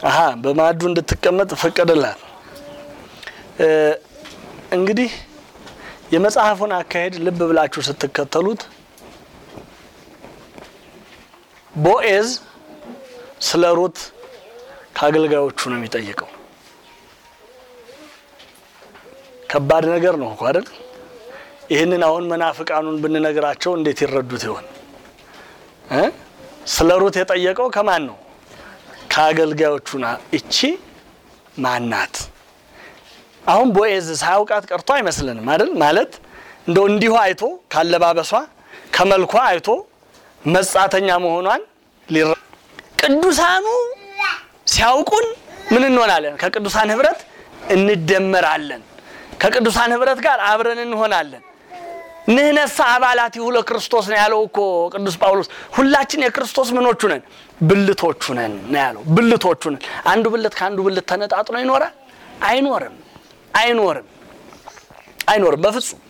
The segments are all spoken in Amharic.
አሀ በማዕዱ እንድትቀመጥ ፈቀደላት። እ፣ እንግዲህ የመጽሐፉን አካሄድ ልብ ብላችሁ ስትከተሉት ቦኤዝ ስለ ሩት ከአገልጋዮቹ ነው የሚጠይቀው። ከባድ ነገር ነው እኮ አይደል? ይህንን አሁን መናፍቃኑን ብንነግራቸው እንዴት ይረዱት ይሆን እ? ስለ ሩት የጠየቀው ከማን ነው? ከአገልጋዮቹ ና እቺ ማናት? አሁን ቦኤዝ ሳያውቃት ቀርቶ አይመስልንም አይደል? ማለት እንደው እንዲሁ አይቶ ካለባበሷ ከመልኳ አይቶ መጻተኛ መሆኗን ሊረ ቅዱሳኑ ሲያውቁን ምን እንሆናለን? ከቅዱሳን ህብረት እንደመራለን። ከቅዱሳን ህብረት ጋር አብረን እንሆናለን። ንህነሳ አባላት ይሁ ለክርስቶስ ነው ያለው እኮ ቅዱስ ጳውሎስ። ሁላችን የክርስቶስ ምኖቹ ነን፣ ብልቶቹ ነን ነው ያለው። ብልቶቹ ነን። አንዱ ብልት ከአንዱ ብልት ተነጣጥሎ ይኖራል? አይኖርም፣ አይኖርም፣ አይኖርም በፍጹም።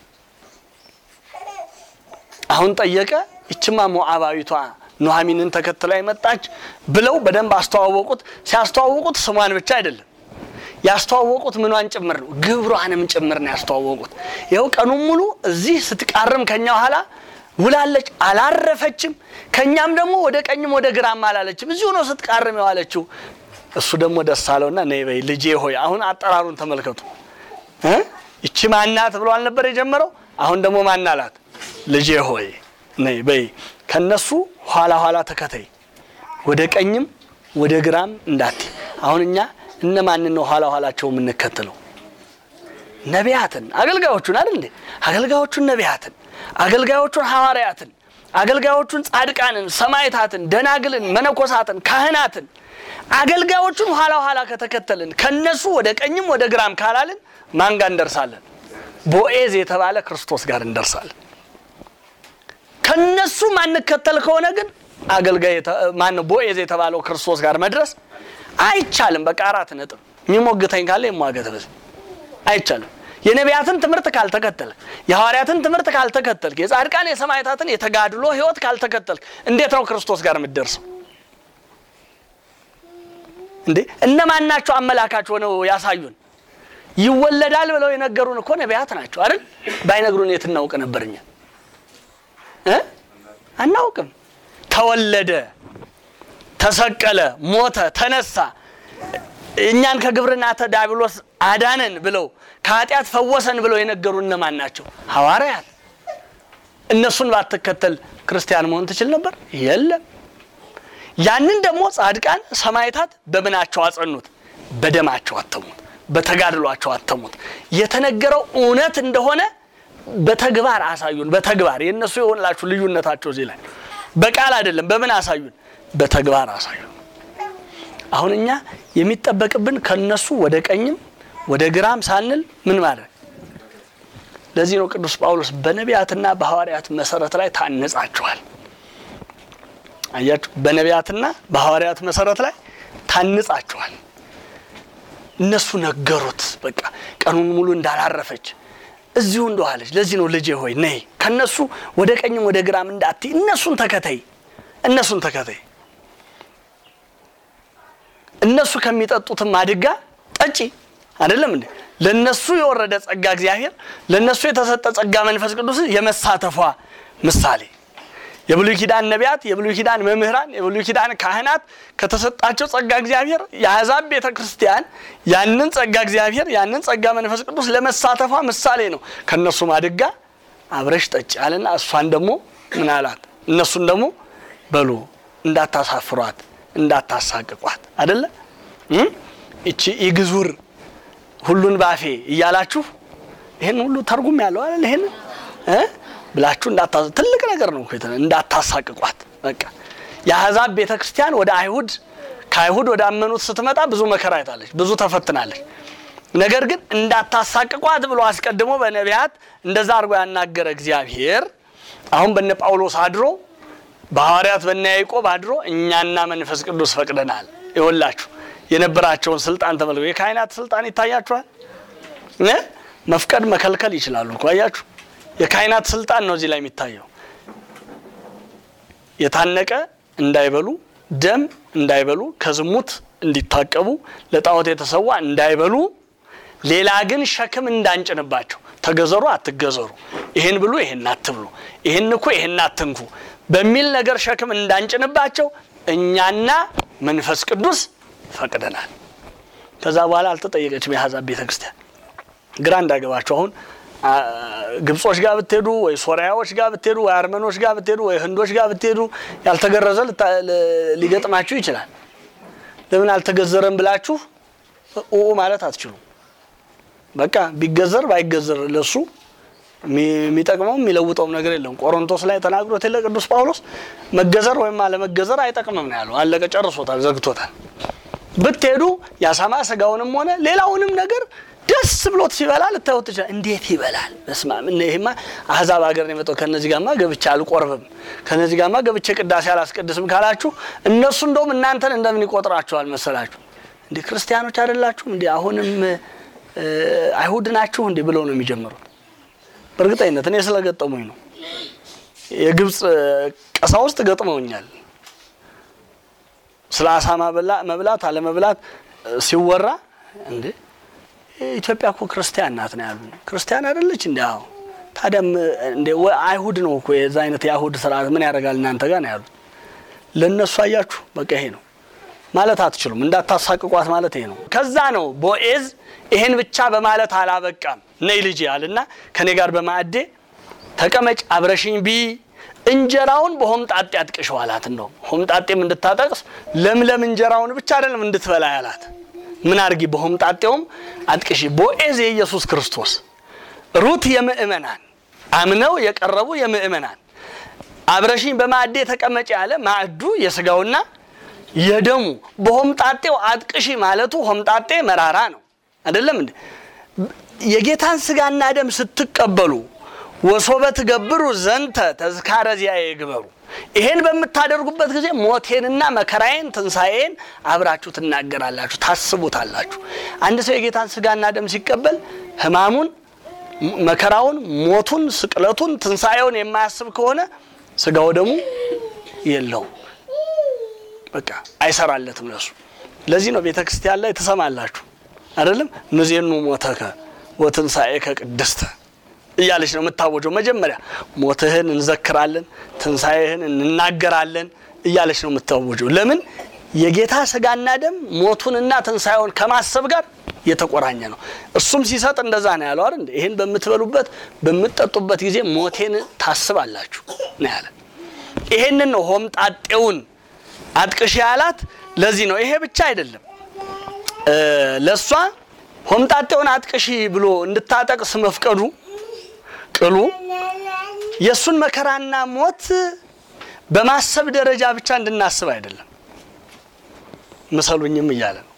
አሁን ጠየቀ። ይችማ ሞዓባዊቷ ኑሐሚንን ተከትላ የመጣች ብለው በደንብ አስተዋወቁት። ሲያስተዋወቁት ስሟን ብቻ አይደለም ያስተዋወቁት ምኗን ጭምር ነው፣ ግብሯንም ጭምር ነው ያስተዋወቁት። ይኸው ቀኑን ሙሉ እዚህ ስትቃርም ከኛ ኋላ ውላለች፣ አላረፈችም። ከኛም ደግሞ ወደ ቀኝም ወደ ግራም አላለችም፣ እዚሁ ነው ስትቃርም የዋለችው። እሱ ደግሞ ደስ አለውና ነይ በይ ልጄ ሆይ። አሁን አጠራሩን ተመልከቱ እ ይቺ ማናት ብሎ አልነበር የጀመረው? አሁን ደግሞ ማናላት? ልጄ ሆይ ነይ በይ፣ ከነሱ ኋላ ኋላ ተከተይ፣ ወደ ቀኝም ወደ ግራም እንዳት። አሁን እኛ እነማንን ነው ኋላ ኋላቸው የምንከተለው? ነቢያትን፣ አገልጋዮቹን አይደል እንዴ? አገልጋዮቹን ነቢያትን፣ አገልጋዮቹን ሐዋርያትን፣ አገልጋዮቹን ጻድቃንን፣ ሰማዕታትን፣ ደናግልን፣ መነኮሳትን፣ ካህናትን አገልጋዮቹን ኋላ ኋላ ከተከተልን ከነሱ ወደ ቀኝም ወደ ግራም ካላልን ማን ጋር እንደርሳለን? ቦኤዝ የተባለ ክርስቶስ ጋር እንደርሳለን። ከነሱ ማንከተል ከሆነ ግን አገልጋይ ማን ነው? ቦኤዝ የተባለው ክርስቶስ ጋር መድረስ አይቻልም። በቃ አራት ነጥብ። የሚሞግተኝ ካለ የሟገት በዚህ አይቻልም። የነቢያትን ትምህርት ካልተከተልክ፣ የሐዋርያትን ትምህርት ካልተከተልክ፣ የጻድቃን የሰማዕታትን የተጋድሎ ሕይወት ካልተከተልክ እንዴት ነው ክርስቶስ ጋር የምትደርሰው? እንዴ እነማን ናቸው አመላካች ሆነው ያሳዩን? ይወለዳል ብለው የነገሩን እኮ ነቢያት ናቸው አይደል? ባይነግሩን የት እናውቅ ነበር እኛ እ አናውቅም። ተወለደ፣ ተሰቀለ፣ ሞተ፣ ተነሳ፣ እኛን ከግብርና ዲያብሎስ አዳነን ብለው ከኃጢአት ፈወሰን ብለው የነገሩ እነማን ናቸው? ሐዋርያት። እነሱን ባትከተል ክርስቲያን መሆን ትችል ነበር? የለም። ያንን ደግሞ ጻድቃን ሰማዕታት በምናቸው አጸኑት? በደማቸው አተሙት፣ በተጋድሏቸው አተሙት። የተነገረው እውነት እንደሆነ በተግባር አሳዩን። በተግባር የእነሱ የሆንላችሁ ልዩነታቸው እዚህ ላይ በቃል አይደለም። በምን አሳዩን? በተግባር አሳዩን። አሁን እኛ የሚጠበቅብን ከነሱ ወደ ቀኝም ወደ ግራም ሳንል ምን ማድረግ። ለዚህ ነው ቅዱስ ጳውሎስ በነቢያትና በሐዋርያት መሰረት ላይ ታነጻችኋል። አያችሁ፣ በነቢያትና በሐዋርያት መሰረት ላይ ታንጻችኋል። እነሱ ነገሩት። በቃ ቀኑን ሙሉ እንዳላረፈች እዚሁ እንደዋለች። ለዚህ ነው ልጄ ሆይ ነይ ከነሱ ወደ ቀኝም ወደ ግራም እንዳትይ፣ እነሱን ተከተይ፣ እነሱን ተከተይ። እነሱ ከሚጠጡትም አድጋ ጠጪ። አይደለም እንዴ? ለነሱ የወረደ ጸጋ እግዚአብሔር ለነሱ የተሰጠ ጸጋ መንፈስ ቅዱስ የመሳተፏ ምሳሌ የብሉይ ኪዳን ነቢያት፣ የብሉይ ኪዳን መምህራን፣ የብሉይ ኪዳን ካህናት ከተሰጣቸው ጸጋ እግዚአብሔር የአሕዛብ ቤተ ክርስቲያን ያንን ጸጋ እግዚአብሔር ያንን ጸጋ መንፈስ ቅዱስ ለመሳተፏ ምሳሌ ነው። ከእነሱ ማድጋ አብረሽ ጠጭ አለና እሷን ደግሞ ምን አላት? እነሱን ደግሞ በሉ እንዳታሳፍሯት፣ እንዳታሳቅቋት አደለ እቺ ኢግዙር ሁሉን ባፌ እያላችሁ ይህን ሁሉ ተርጉም ያለው አይደል ይህን ብላችሁ እንዳታ ትልቅ ነገር ነው እኮ እንዳታሳቅቋት። በቃ የአሕዛብ ቤተ ክርስቲያን ወደ አይሁድ ከአይሁድ ወደ አመኑት ስትመጣ ብዙ መከራ አይታለች፣ ብዙ ተፈትናለች። ነገር ግን እንዳታሳቅቋት ብሎ አስቀድሞ በነቢያት እንደዛ አድርጎ ያናገረ እግዚአብሔር አሁን በነ ጳውሎስ አድሮ በሐዋርያት በነ ያዕቆብ አድሮ እኛና መንፈስ ቅዱስ ፈቅደናል። ይወላችሁ የነበራቸውን ስልጣን ተመልከቱ። የካህናት ስልጣን ይታያችኋል። መፍቀድ መከልከል ይችላሉ እኮ አያችሁ። የካህናት ስልጣን ነው እዚህ ላይ የሚታየው። የታነቀ እንዳይበሉ፣ ደም እንዳይበሉ፣ ከዝሙት እንዲታቀቡ፣ ለጣዖት የተሰዋ እንዳይበሉ፣ ሌላ ግን ሸክም እንዳንጭንባቸው ተገዘሩ፣ አትገዘሩ፣ ይህን ብሉ፣ ይህን አትብሉ፣ ይህን እኮ ይህን አትንኩ በሚል ነገር ሸክም እንዳንጭንባቸው እኛና መንፈስ ቅዱስ ፈቅደናል። ከዛ በኋላ አልተጠየቀችም የአሕዛብ ቤተ ክርስቲያን። ግራ እንዳገባቸው አሁን አ፣ ግብጾች ጋር ብትሄዱ ወይ ሶሪያዎች ጋር ብትሄዱ ወይ አርመኖች ጋር ብትሄዱ ወይ ህንዶች ጋር ብትሄዱ ያልተገረዘ ልታ- ል- ሊገጥማችሁ ይችላል። ለምን አልተገዘረም ብላችሁ ኡ ማለት አትችሉም። በቃ ቢገዘር ባይገዘር ለሱ የሚ- የሚጠቅመውም የሚለውጠውም ነገር የለም። ቆሮንቶስ ላይ ተናግሮት የለ ቅዱስ ጳውሎስ መገዘር ወይም አለመገዘር አይጠቅምም ነው ያለው። አለቀ፣ ጨርሶታል፣ ዘግቶታል። ብትሄዱ የአሳማ ስጋውንም ሆነ ሌላውንም ነገር ደስ ብሎት ሲበላ ልታዩት ትችላል። እንዴት ይበላል? በስመ አብ! እነ ይሄማ አህዛብ ሀገር ነው የመጣው። ከነዚህ ጋማ ገብቼ አልቆርብም፣ ከነዚህ ጋማ ገብቼ ቅዳሴ አላስቀድስም ካላችሁ እነሱ እንደውም እናንተን እንደምን ይቆጥራችኋል መሰላችሁ? እንዲህ ክርስቲያኖች አይደላችሁም እንዲህ አሁንም እ፣ አይሁድ ናችሁ እንዲህ ብለው ነው የሚጀምሩት። በእርግጠኝነት እኔ ስለገጠሙኝ ነው። የግብፅ ቀሳውስት ገጥመውኛል። ስለ አሳማ በላ- መብላት አለመብላት እ፣ ሲወራ እንዴ ኢትዮጵያ እኮ ክርስቲያን ናት ነው ያሉ። ክርስቲያን አይደለች እንዲ? አዎ። ታዲያም እንደ ወ- አይሁድ ነው እኮ የዛ አይነት የአይሁድ ስርዓት ምን ያደርጋል እናንተ ጋር ነው ያሉት። ለእነሱ አያችሁ፣ በቃ ይሄ ነው ማለት አትችሉም። እንዳታሳቅቋት ማለት ይሄ ነው። ከዛ ነው ቦኤዝ ይሄን ብቻ በማለት አላበቃም። ነይ ልጅ አልና ከኔ ጋር በማዕዴ ተቀመጭ አብረሽኝ ቢ እንጀራውን በሆምጣጤ አጥቅሸው አላት። እንደውም ሆምጣጤም እንድታጠቅስ ለምለም እንጀራውን ብቻ አይደለም እንድትበላ ያላት። ምን አድርጊ በሆምጣጤውም አጥቅሺ። ቦኤዝ የኢየሱስ ክርስቶስ፣ ሩት የምእመናን አምነው የቀረቡ የምእመናን አብረሽኝ በማዕዴ ተቀመጭ ያለ ማዕዱ የስጋውና የደሙ በሆምጣጤው አጥቅሺ ማለቱ ሆምጣጤ መራራ ነው አይደለም እንዴ? የጌታን ስጋና ደም ስትቀበሉ ወሶበ ትገብሩ ዘንተ ተዝካረ ዚአየ ይግበሩ። ይሄን በምታደርጉበት ጊዜ ሞቴንና መከራዬን ትንሣኤን አብራችሁ ትናገራላችሁ፣ ታስቡታላችሁ። አንድ ሰው የጌታን ስጋና ደም ሲቀበል ሕማሙን፣ መከራውን፣ ሞቱን፣ ስቅለቱን፣ ትንሣኤውን የማያስብ ከሆነ ስጋው ደሙ የለውም። በቃ አይሰራለትም ለሱ። ለዚህ ነው ቤተ ክርስቲያን ላይ ትሰማላችሁ አይደለም እነዚህኑ ሞተከ ወትንሣኤከ ቅድስተ እያለች ነው የምታወጀው። መጀመሪያ ሞትህን እንዘክራለን፣ ትንሣኤህን እንናገራለን እያለች ነው የምታወጀው። ለምን የጌታ ስጋና ደም ሞቱንና ትንሣኤውን ከማሰብ ጋር የተቆራኘ ነው። እሱም ሲሰጥ እንደዛ ነው ያለው አይደል? ይህን በምትበሉበት በምትጠጡበት ጊዜ ሞቴን ታስባላችሁ ነው ያለ። ይሄንን ነው ሆምጣጤውን አጥቅሽ ያላት። ለዚህ ነው ይሄ ብቻ አይደለም ለእሷ ሆምጣጤውን አጥቅሺ ብሎ እንድታጠቅስ መፍቀዱ ቅሉ የእሱን መከራና ሞት በማሰብ ደረጃ ብቻ እንድናስብ አይደለም። ምሰሉኝም እያለ ነው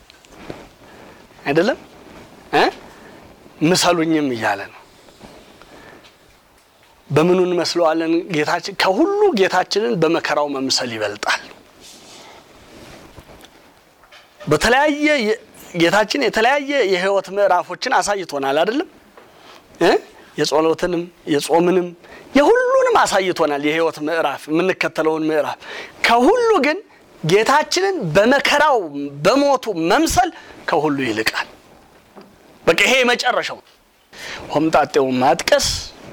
አይደለም እ ምሰሉኝም እያለ ነው። በምኑ እንመስለዋለን? ጌታችን ከሁሉ ጌታችንን በመከራው መምሰል ይበልጣል። በተለያየ ጌታችን የተለያየ የሕይወት ምዕራፎችን አሳይቶናል አይደለም እ የጸሎትንም የጾምንም የሁሉንም አሳይቶናል። የሕይወት ምዕራፍ የምንከተለውን ምዕራፍ ከሁሉ ግን ጌታችንን በመከራው በሞቱ መምሰል ከሁሉ ይልቃል። በቃ ይሄ የመጨረሻው ሆምጣጤውን ማጥቀስ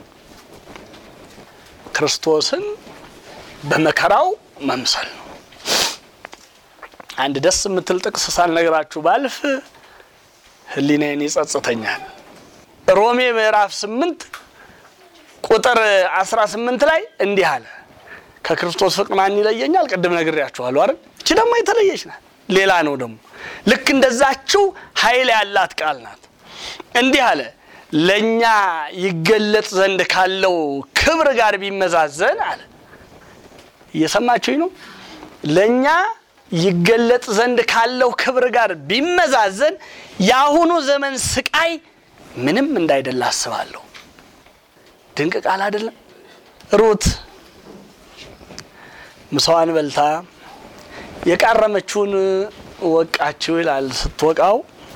ክርስቶስን በመከራው መምሰል ነው። አንድ ደስ የምትል ጥቅስ ሳልነግራችሁ ባልፍ ሕሊናዬን ይጸጽተኛል። ሮሜ ምዕራፍ ስምንት ቁጥር አስራ ስምንት ላይ እንዲህ አለ ከክርስቶስ ፍቅር ማን ይለየኛል? ቅድም ነግሬያችኋለሁ አይደል? እቺ ደግሞ የተለየች ናት። ሌላ ነው ደግሞ ልክ እንደዛችው ኃይል ያላት ቃል ናት። እንዲህ አለ ለእኛ ይገለጥ ዘንድ ካለው ክብር ጋር ቢመዛዘን አለ። እየሰማችሁኝ ነው? ለእኛ ይገለጥ ዘንድ ካለው ክብር ጋር ቢመዛዘን የአሁኑ ዘመን ስቃይ ምንም እንዳይደለ አስባለሁ። ድንቅ ቃል አይደለም? ሩት ምሳዋን በልታ የቃረመችውን ወቃችው ይላል። ስትወቃው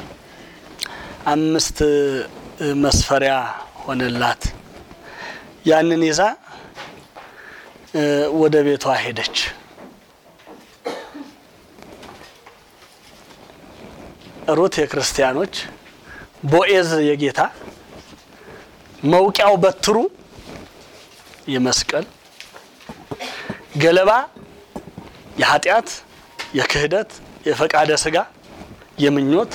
አምስት መስፈሪያ ሆነላት። ያንን ይዛ ወደ ቤቷ ሄደች። ሩት የክርስቲያኖች፣ ቦኤዝ የጌታ፣ መውቂያው በትሩ የመስቀል፣ ገለባ የኃጢአት፣ የክህደት፣ የፈቃደ ስጋ፣ የምኞት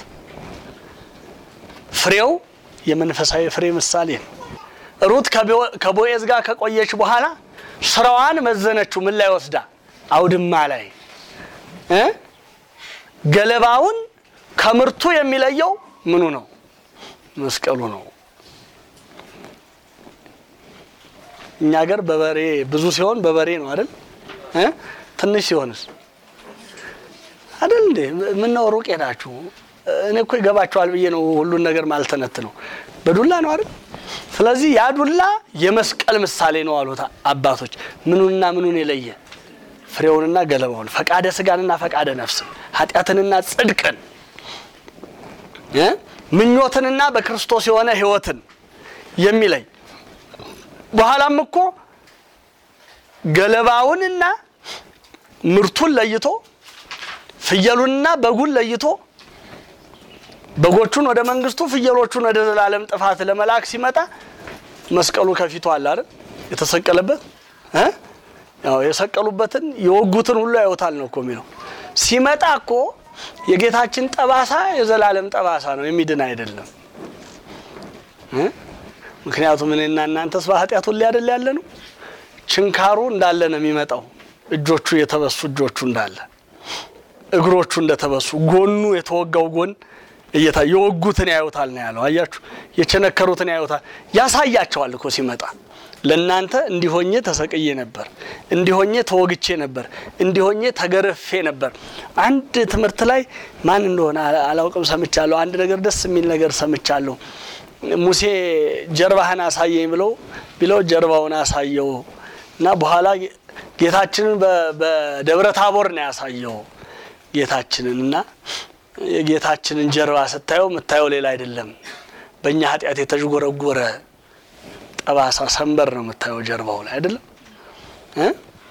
ፍሬው የመንፈሳዊ ፍሬ ምሳሌ ነው። ሩት ከቦኤዝ ጋር ከቆየች በኋላ ስራዋን መዘነችው። ምን ላይ ወስዳ? አውድማ ላይ እ ገለባውን ከምርቱ የሚለየው ምኑ ነው? መስቀሉ ነው። እኛ ሀገር በበሬ ብዙ ሲሆን በበሬ ነው አይደል? እ ትንሽ ሲሆንስ አይደል እንዴ? ምን ነው ሩቅ ሄዳችሁ? እኔ እኮ ይገባችኋል ብዬ ነው ሁሉን ነገር ማልተነት ነው። በዱላ ነው አይደል? ስለዚህ ያ ዱላ የመስቀል ምሳሌ ነው አሉት አባቶች። ምኑንና ምኑን የለየ ፍሬውንና ገለባውን፣ ፈቃደ ስጋንና ፈቃደ ነፍስን፣ ኃጢአትንና ጽድቅን፣ ምኞትንና በክርስቶስ የሆነ ሕይወትን የሚለይ በኋላም እኮ ገለባውንና ምርቱን ለይቶ ፍየሉንና በጉን ለይቶ በጎቹን ወደ መንግስቱ ፍየሎቹን ወደ ዘላለም ጥፋት ለመላክ ሲመጣ መስቀሉ ከፊቱ አለ አይደል? የተሰቀለበት እ ያው የሰቀሉበትን የወጉትን ሁሉ ያዩታል ነው እኮ የሚለው። ሲመጣ እኮ የጌታችን ጠባሳ የዘላለም ጠባሳ ነው፣ የሚድን አይደለም። ምክንያቱም እኔና እናንተስ በኃጢአት ሁሌ አይደል ያለ ነው። ችንካሩ እንዳለ ነው የሚመጣው። እጆቹ የተበሱ እጆቹ እንዳለ፣ እግሮቹ እንደተበሱ፣ ጎኑ የተወጋው ጎን እየታ የወጉትን ያዩታል ነው ያለው። አያችሁ፣ የቸነከሩትን ያዩታል። ያሳያቸዋል እኮ ሲመጣ ለእናንተ እንዲሆኜ ተሰቅዬ ነበር፣ እንዲሆኜ ተወግቼ ነበር፣ እንዲሆኜ ተገርፌ ነበር። አንድ ትምህርት ላይ ማን እንደሆነ አላውቅም ሰምቻለሁ። አንድ ነገር ደስ የሚል ነገር ሰምቻለሁ። ሙሴ ጀርባህን አሳየኝ ብለው ቢለው ጀርባውን አሳየው እና በኋላ ጌታችንን በደብረ ታቦር ነው ያሳየው ጌታችንን እና የጌታችንን ጀርባ ስታየው የምታየው ሌላ አይደለም። በእኛ ኃጢአት የተዥጎረጎረ ጠባሳ ሰንበር ነው የምታየው ጀርባው ላይ አይደለም እ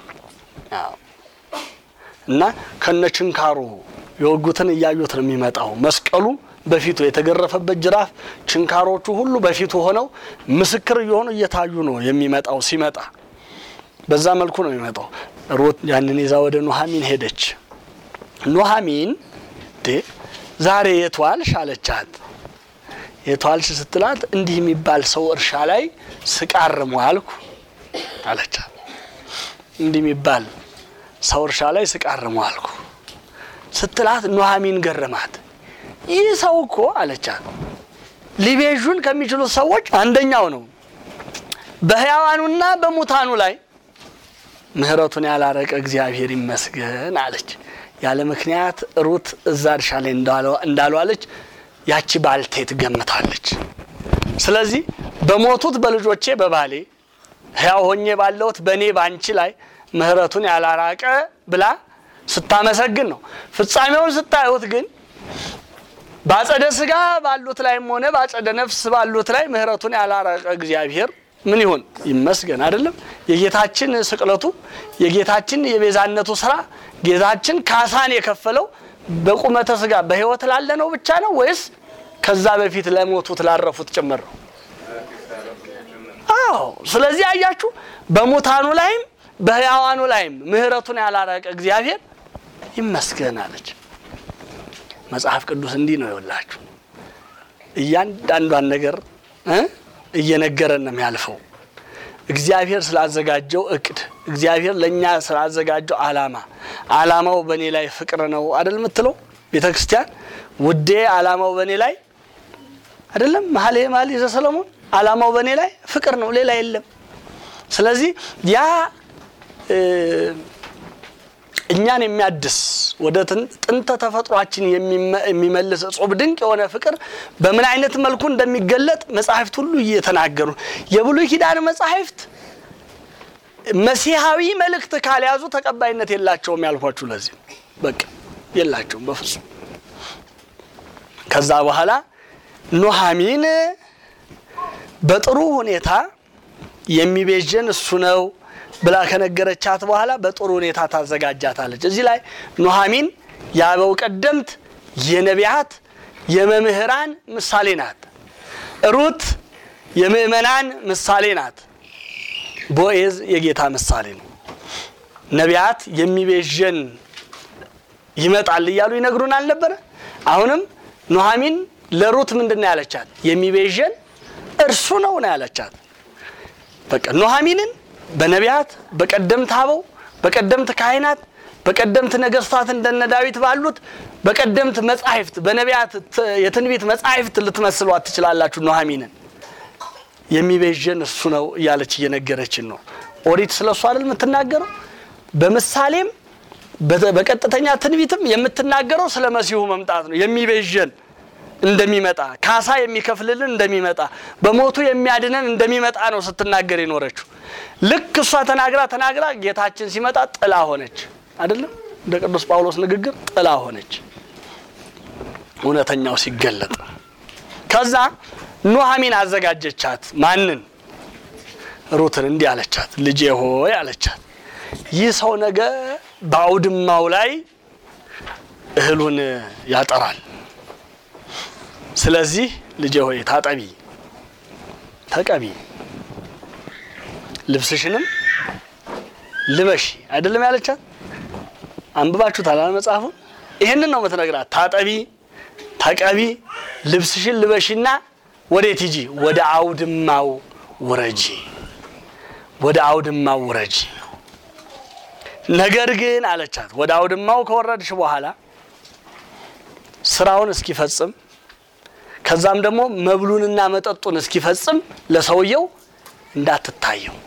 እና ከነችንካሩ የወጉትን እያዩት ነው የሚመጣው። መስቀሉ በፊቱ የተገረፈበት ጅራፍ፣ ችንካሮቹ ሁሉ በፊቱ ሆነው ምስክር እየሆኑ እየታዩ ነው የሚመጣው። ሲመጣ በዛ መልኩ ነው የሚመጣው። ሩት ያንን ይዛ ወደ ኑሐሚን ሄደች። ኑሐሚን ዛሬ የት ዋልሽ አለቻት። የት ዋልሽ ስትላት እንዲህ የሚባል ሰው እርሻ ላይ ስቃርም ዋልኩ አለቻት። እንዲህ የሚባል ሰው እርሻ ላይ ስቃርም ዋልኩ ስትላት ኑሐሚን ገረማት። ይህ ሰው እኮ አለቻት ሊቤዡን ከሚችሉት ሰዎች አንደኛው ነው። በሕያዋኑና በሙታኑ ላይ ምሕረቱን ያላረቀ እግዚአብሔር ይመስገን አለች። ያለ ምክንያት ሩት እዛ እርሻ ላይ እንዳልዋለች ያቺ ባልቴት ገምታለች። ስለዚህ በሞቱት በልጆቼ በባሌ ሕያው ሆኜ ባለሁት በእኔ ባንቺ ላይ ምሕረቱን ያላራቀ ብላ ስታመሰግን ነው። ፍጻሜውን ስታዩት ግን በአጸደ ስጋ ባሉት ላይም ሆነ በአጸደ ነፍስ ባሉት ላይ ምሕረቱን ያላራቀ እግዚአብሔር ምን ይሁን ይመስገን። አይደለም የጌታችን ስቅለቱ የጌታችን የቤዛነቱ ስራ ጌታችን ካሳን የከፈለው በቁመተ ስጋ በሕይወት ላለ ነው ብቻ ነው ወይስ ከዛ በፊት ለሞቱት ላረፉት ጭምር ነው? አዎ። ስለዚህ አያችሁ በሙታኑ ላይም በሕያዋኑ ላይም ምሕረቱን ያላራቀ እግዚአብሔር ይመስገን አለች። መጽሐፍ ቅዱስ እንዲህ ነው ይወላችሁ እያንዳንዷን ነገር እ እየነገረን ነው የሚያልፈው። እግዚአብሔር ስላዘጋጀው እቅድ፣ እግዚአብሔር ለእኛ ስላዘጋጀው ዓላማ፣ ዓላማው በእኔ ላይ ፍቅር ነው አይደል የምትለው ቤተ ክርስቲያን። ውዴ ዓላማው በእኔ ላይ አይደለም መኃልየ መኃልይ ዘሰሎሞን ዓላማው በእኔ ላይ ፍቅር ነው፣ ሌላ የለም። ስለዚህ ያ እኛን የሚያድስ ወደ ጥንተ ተፈጥሯችን የሚመልስ እጹብ ድንቅ የሆነ ፍቅር በምን አይነት መልኩ እንደሚገለጥ መጻሕፍት ሁሉ እየተናገሩ የብሉይ ኪዳን መጻሕፍት መሲሐዊ መልእክት ካልያዙ ተቀባይነት የላቸውም ያልኳችሁ ለዚህ በቃ የላቸውም በፍጹም። ከዛ በኋላ ኑሐሚን በጥሩ ሁኔታ የሚቤዥን እሱ ነው ብላ ከነገረቻት በኋላ በጥሩ ሁኔታ ታዘጋጃታለች። እዚህ ላይ ኑሐሚን የአበው ቀደምት የነቢያት የመምህራን ምሳሌ ናት። ሩት የምእመናን ምሳሌ ናት። ቦዔዝ የጌታ ምሳሌ ነው። ነቢያት የሚቤዠን ይመጣል እያሉ ይነግሩን አልነበረ? አሁንም ኑሐሚን ለሩት ምንድን ነው ያለቻት? የሚቤዠን እርሱ ነው ነው ያለቻት። በቃ ኑሐሚንን በነቢያት በቀደምት አበው በቀደምት ካህናት በቀደምት ነገስታት እንደነ ዳዊት ባሉት በቀደምት መጻሕፍት በነቢያት የትንቢት መጻሕፍት ልትመስሏት ትችላላችሁ። ኑሐሚንን የሚቤዠን እሱ ነው እያለች እየነገረችን ነው። ኦሪት ስለ እሱ አይደል የምትናገረው? በምሳሌም በቀጥተኛ ትንቢትም የምትናገረው ስለ መሲሁ መምጣት ነው። የሚቤዠን እንደሚመጣ ካሳ የሚከፍልልን እንደሚመጣ በሞቱ የሚያድነን እንደሚመጣ ነው ስትናገር የኖረችው። ልክ እሷ ተናግራ ተናግራ ጌታችን ሲመጣ ጥላ ሆነች። አይደለም እንደ ቅዱስ ጳውሎስ ንግግር ጥላ ሆነች፣ እውነተኛው ሲገለጥ። ከዛ ኑሐሚን አዘጋጀቻት። ማንን? ሩትን እንዲህ አለቻት፣ ልጄ ሆይ አለቻት፣ ይህ ሰው ነገ በአውድማው ላይ እህሉን ያጠራል። ስለዚህ ልጄ ሆይ ታጠቢ፣ ተቀቢ፣ ልብስሽንም ልበሺ። አይደለም ያለቻት? አንብባችሁታል መጽሐፉ። ይህንን ነው የምትነግራት። ታጠቢ፣ ተቀቢ፣ ልብስሽን ልበሺና ወዴት ሂጂ? ወደ አውድማው ውረጂ፣ ወደ አውድማው ውረጂ። ነገር ግን አለቻት ወደ አውድማው ከወረድሽ በኋላ ስራውን እስኪፈጽም ከዛም ደግሞ መብሉንና መጠጡን እስኪፈጽም ለሰውየው እንዳትታየው።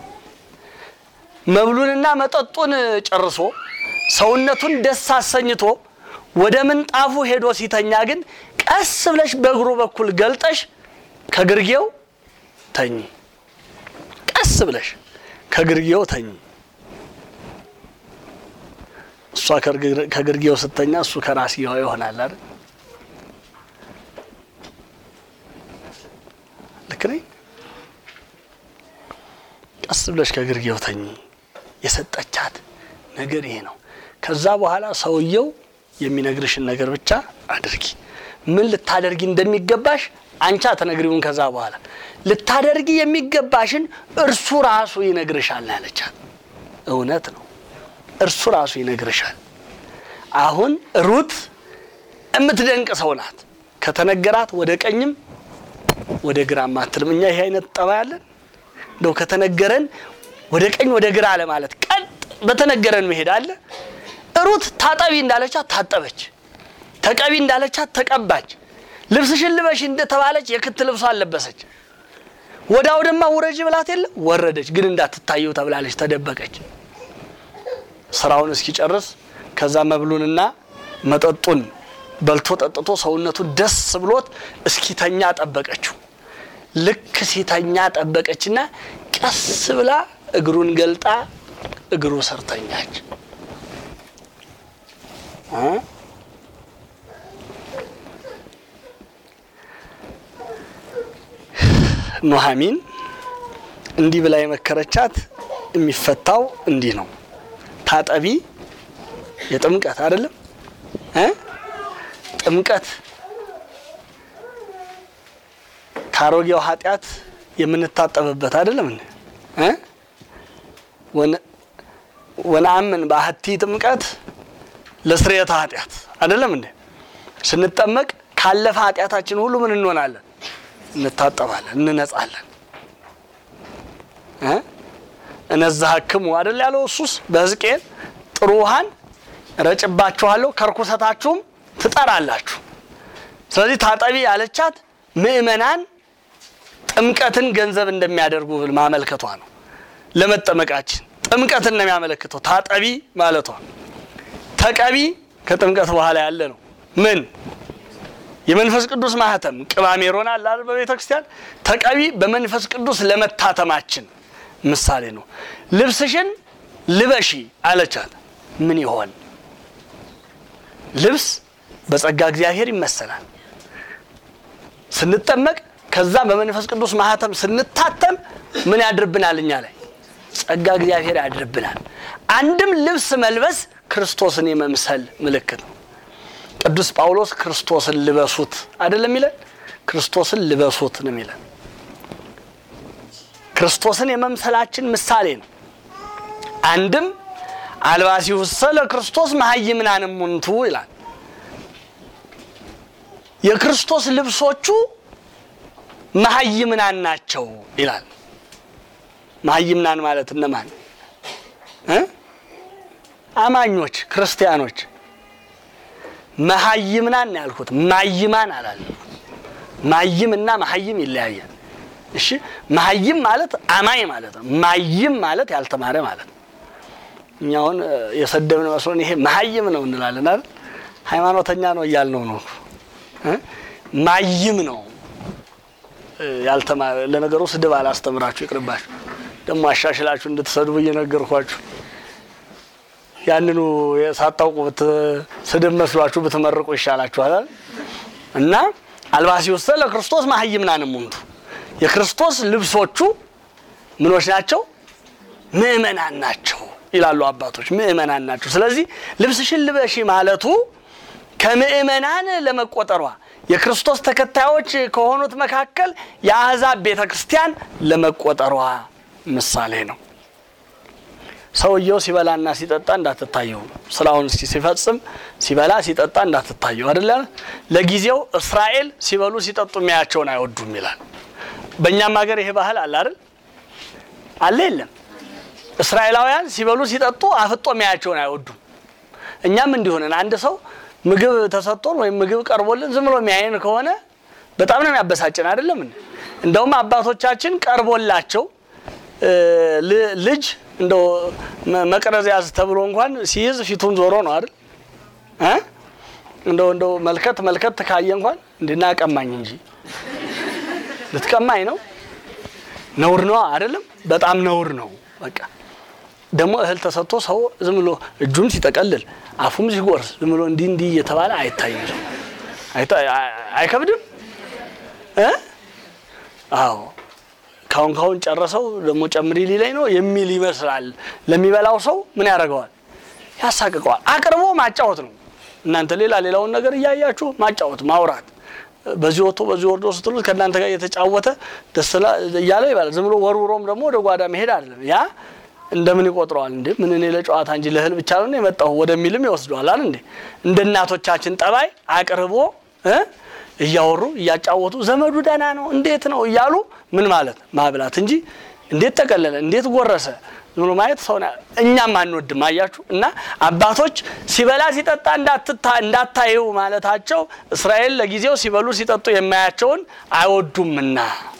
መብሉንና መጠጡን ጨርሶ ሰውነቱን ደስ አሰኝቶ ወደ ምንጣፉ ሄዶ ሲተኛ ግን ቀስ ብለሽ በእግሩ በኩል ገልጠሽ ከግርጌው ተኝ። ቀስ ብለሽ ከግርጌው ተኝ። እሷ ከግርጌው ስተኛ እሱ ከራስጌዋ ይሆናል አይደል? ልክ ነኝ? ቀስ ብለሽ ከግርጌው ተኝ። የሰጠቻት ነገር ይሄ ነው። ከዛ በኋላ ሰውየው የሚነግርሽን ነገር ብቻ አድርጊ። ምን ልታደርጊ እንደሚገባሽ አንቺ አትነግሪውን። ከዛ በኋላ ልታደርጊ የሚገባሽን እርሱ ራሱ ይነግርሻል ያለቻት እውነት ነው። እርሱ ራሱ ይነግርሻል። አሁን ሩት የምትደንቅ ሰው ናት። ከተነገራት ወደ ቀኝም ወደ ግራም አትልም። እኛ ይሄ አይነት ጠባ ያለን እንደው ከተነገረን ወደ ቀኝ ወደ ግራ አለ ማለት ቀጥ በተነገረን መሄድ አለ። ሩት ታጠቢ እንዳለቻት ታጠበች፣ ተቀቢ እንዳለቻት ተቀባች፣ ልብስሽን ልበሽ እንደተባለች የክት ልብሷ አለበሰች። ወደ አውድማ ውረጅ ብላት የለ ወረደች፣ ግን እንዳትታየው ተብላለች፣ ተደበቀች። ስራውን እስኪጨርስ ከዛ መብሉንና መጠጡን በልቶ ጠጥቶ ሰውነቱ ደስ ብሎት እስኪተኛ ጠበቀችው። ልክ ሲተኛ ጠበቀችና ቀስ ብላ እግሩን ገልጣ እግሩ ስር ተኛች። ኑሐሚን እንዲህ ብላ የመከረቻት የሚፈታው እንዲህ ነው። ታጠቢ የጥምቀት አይደለም እ ጥምቀት ከአሮጌው ኃጢአት የምንታጠብበት አይደለም እ ወነአምን በአሐቲ ጥምቀት ለስርየተ ኃጢአት አይደለም እንዴ? ስንጠመቅ ካለፈ ኃጢአታችን ሁሉ ምን እንሆናለን? እንታጠባለን፣ እንነጻለን። እ እነዛህክሙ አይደል ያለው እሱስ በሕዝቅኤል ጥሩ ውሃን ረጭባችኋለሁ ከርኩሰታችሁም ትጠራላችሁ። ስለዚህ ታጠቢ ያለቻት ምእመናን ጥምቀትን ገንዘብ እንደሚያደርጉ ማመልከቷ ነው። ለመጠመቃችን ጥምቀትን ነው የሚያመለክተው ታጠቢ ማለቷ። ተቀቢ ከጥምቀት በኋላ ያለ ነው። ምን የመንፈስ ቅዱስ ማህተም ቅባሜሮን አለ አይደል? በቤተ ክርስቲያን ተቀቢ በመንፈስ ቅዱስ ለመታተማችን ምሳሌ ነው። ልብስሽን ልበሺ አለቻት። ምን ይሆን ልብስ በጸጋ እግዚአብሔር ይመሰላል። ስንጠመቅ ከዛ በመንፈስ ቅዱስ ማህተም ስንታተም ምን ያድርብናል? እኛ ላይ ጸጋ እግዚአብሔር ያድርብናል። አንድም ልብስ መልበስ ክርስቶስን የመምሰል ምልክት ነው። ቅዱስ ጳውሎስ ክርስቶስን ልበሱት አይደለም የሚለን? ክርስቶስን ልበሱት ነው የሚለን። ክርስቶስን የመምሰላችን ምሳሌ ነው። አንድም አልባሲሁሰ ለክርስቶስ መሀይምናን እሙንቱ ይላል። የክርስቶስ ልብሶቹ መሀይምናን ናቸው ይላል። መሀይምናን ማለት እነማን እ አማኞች ክርስቲያኖች። መሀይምናን ያልኩት ማይማን አላለም። ማይም እና መሀይም ይለያያል። እሺ መሀይም ማለት አማኝ ማለት ነው። ማይም ማለት ያልተማረ ማለት ነው። እኛ አሁን የሰደብን መስሎን ይሄ መሀይም ነው እንላለን አይደል? ሃይማኖተኛ ነው እያልነው ነው። እ ማይም ነው ያልተማረ። ለነገሩ ስድብ አላስተምራችሁ ይቅርባችሁ። ደግሞ አሻሽላችሁ እንድትሰድቡ እየነገርኳችሁ ያንኑ ሳታውቁ ስድብ መስሏችሁ ብትመርቁ ይሻላችኋል። እና አልባሲሁሰ ለክርስቶስ መሀይምናን እሙንቱ የክርስቶስ ልብሶቹ ምኖች ናቸው? ምእመናን ናቸው ይላሉ አባቶች። ምእመናን ናቸው። ስለዚህ ልብስሽን ልበሺ ማለቱ ከምእመናን ለመቆጠሯ የክርስቶስ ተከታዮች ከሆኑት መካከል የአሕዛብ ቤተ ክርስቲያን ለመቆጠሯ ምሳሌ ነው። ሰውየው ሲበላና ሲጠጣ እንዳትታየው፣ ስራውን ሲፈጽም ሲበላ ሲጠጣ እንዳትታየው አይደለ? ለጊዜው እስራኤል ሲበሉ ሲጠጡ የሚያያቸውን አይወዱም ይላል። በእኛም ሀገር ይሄ ባህል አለ አይደል? አለ የለም? እስራኤላውያን ሲበሉ ሲጠጡ አፍጦ የሚያያቸውን አይወዱም። እኛም እንዲሆንን አንድ ሰው ምግብ ተሰጥቶን ወይም ምግብ ቀርቦልን ዝም ብሎ የሚያየን ከሆነ በጣም ነው የሚያበሳጭን አይደለም? እንደውም አባቶቻችን ቀርቦላቸው ልጅ እንደው መቅረዝ ያዝ ተብሎ እንኳን ሲይዝ ፊቱን ዞሮ ነው አይደል? እንደው እንደው መልከት መልከት ካየ እንኳን እንድና ቀማኝ እንጂ ልትቀማኝ ነው ነውር ነው አይደለም? በጣም ነውር ነው። በቃ ደግሞ እህል ተሰጥቶ ሰው ዝም ብሎ እጁም ሲጠቀልል አፉም ሲጎርስ ዝም ብሎ እንዲህ እንዲህ እየተባለ አይታይም። ሰው አይከብድም እ አዎ ካሁን ካሁን ጨረሰው ደግሞ ጨምሪ ሊለኝ ነው የሚል ይመስላል። ለሚበላው ሰው ምን ያደርገዋል? ያሳቅቀዋል። አቅርቦ ማጫወት ነው። እናንተ ሌላ ሌላውን ነገር እያያችሁ ማጫወት፣ ማውራት በዚህ ወጥቶ በዚህ ወርዶ ስትሉት ከእናንተ ጋር እየተጫወተ ደስ እያለ ይባላል። ዝም ብሎ ወርውሮም ደግሞ ወደ ጓዳ መሄድ አይደለም። ያ እንደምን ይቆጥረዋል እንዴ? ምን እኔ ለጨዋታ እንጂ ለእህል ብቻ ነው የመጣሁ ወደሚልም ይወስደዋል አይደል እንዴ? እንደ እናቶቻችን ጠባይ አቅርቦ እ እያወሩ እያጫወቱ ዘመዱ ደህና ነው እንዴት ነው እያሉ ምን ማለት ማብላት እንጂ እንዴት ጠቀለለ እንዴት ጎረሰ ብሎ ማየት ሰው እኛም አንወድም። አያችሁ እና አባቶች ሲበላ ሲጠጣ እንዳታዩ ማለታቸው እስራኤል ለጊዜው ሲበሉ ሲጠጡ የማያቸውን አይወዱምና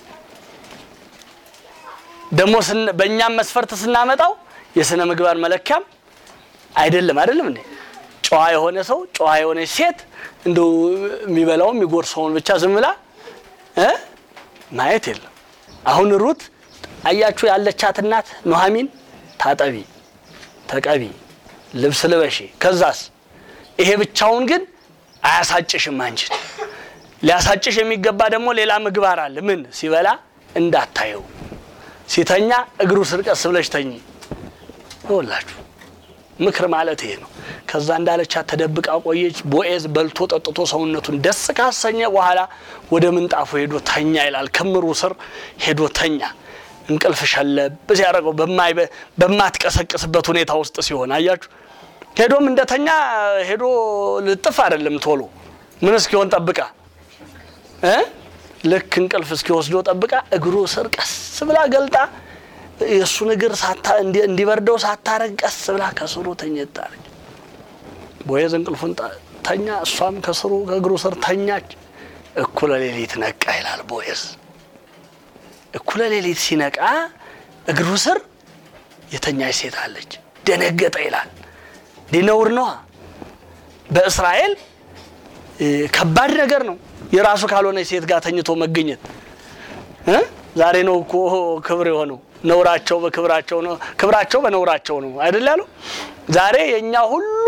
ደግሞ በእኛም መስፈርት ስናመጣው የስነ ምግባር መለኪያም አይደለም አይደለም እንዴ ጨዋ የሆነ ሰው ጨዋ የሆነች ሴት እንደው የሚበላው የሚጎርሰውን ብቻ ዝም ብላ እ ማየት የለም። አሁን ሩት አያችሁ ያለቻት እናት ኑሐሚን ታጠቢ፣ ተቀቢ፣ ልብስ ልበሺ፣ ከዛስ ይሄ ብቻውን ግን አያሳጭሽም። አንቺን ሊያሳጭሽ የሚገባ ደግሞ ሌላ ምግባር አለ። ምን ሲበላ እንዳታየው፣ ሲተኛ እግሩ ስር ቀስ ብለሽ ተኝ። ይኸውላችሁ ምክር ማለት ይሄ ነው። ከዛ እንዳለቻት ተደብቃ ቆየች። ቦኤዝ በልቶ ጠጥቶ ሰውነቱን ደስ ካሰኘ በኋላ ወደ ምንጣፉ ሄዶ ተኛ ይላል። ክምሩ ስር ሄዶ ተኛ። እንቅልፍ ሸለብ ሲያደርገው በማትቀሰቅስበት ሁኔታ ውስጥ ሲሆን አያችሁ። ሄዶም እንደተኛ ሄዶ ልጥፍ አይደለም ቶሎ ምን እስኪሆን ጠብቃ እ ልክ እንቅልፍ እስኪወስዶ ጠብቃ እግሩ ስር ቀስ ብላ ገልጣ የእሱን እግር እንዲበርደው ሳታረግ ቀስ ብላ ከስሩ ተኝታለች። ቦዔዝ እንቅልፉን ተኛ፣ እሷም ከስሩ ከእግሩ ስር ተኛች። እኩለ ሌሊት ነቃ ይላል ቦዔዝ። እኩለ ሌሊት ሲነቃ እግሩ ስር የተኛች ሴት አለች። ደነገጠ ይላል። ዲነውር ነዋ። በእስራኤል ከባድ ነገር ነው የራሱ ካልሆነ ሴት ጋር ተኝቶ መገኘት። ዛሬ ነው እኮ ክብር የሆነው ነውራቸው በክብራቸው ነው፣ ክብራቸው በነውራቸው ነው አይደል ያለው። ዛሬ የእኛ ሁሉ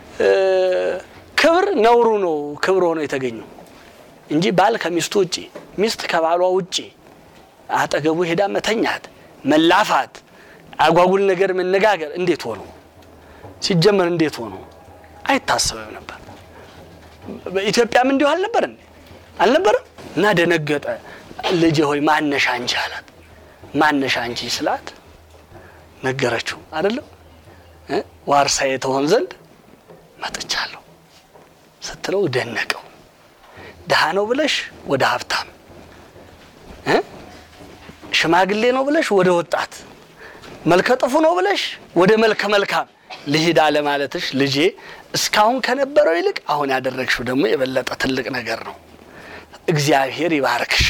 ክብር ነውሩ ነው ክብር ሆኖ የተገኘው እንጂ ባል ከሚስቱ ውጪ፣ ሚስት ከባሏ ውጪ አጠገቡ ሄዳ መተኛት፣ መላፋት፣ አጓጉል ነገር መነጋገር እንዴት ሆኖ ሲጀመር እንዴት ሆኖ አይታሰብም ነበር። በኢትዮጵያም እንዲሁ አልነበር እንዴ? አልነበረም? እና ደነገጠ። ልጄ ሆይ ማነሻ አንቺ አላት። ማነሻ አንቺ ስላት ነገረችው። አይደለም እ ዋርሳዬ ትሆን ዘንድ መጥቻለሁ ስትለው ደነቀው። ድሃ ነው ብለሽ ወደ ሀብታም እ ሽማግሌ ነው ብለሽ ወደ ወጣት መልከ ጥፉ ነው ብለሽ ወደ መልከ መልካም ልሂድ አለ ማለትሽ ልጄ እስካሁን ከነበረው ይልቅ አሁን ያደረግሽው ደግሞ የበለጠ ትልቅ ነገር ነው። እግዚአብሔር ይባርክሽ።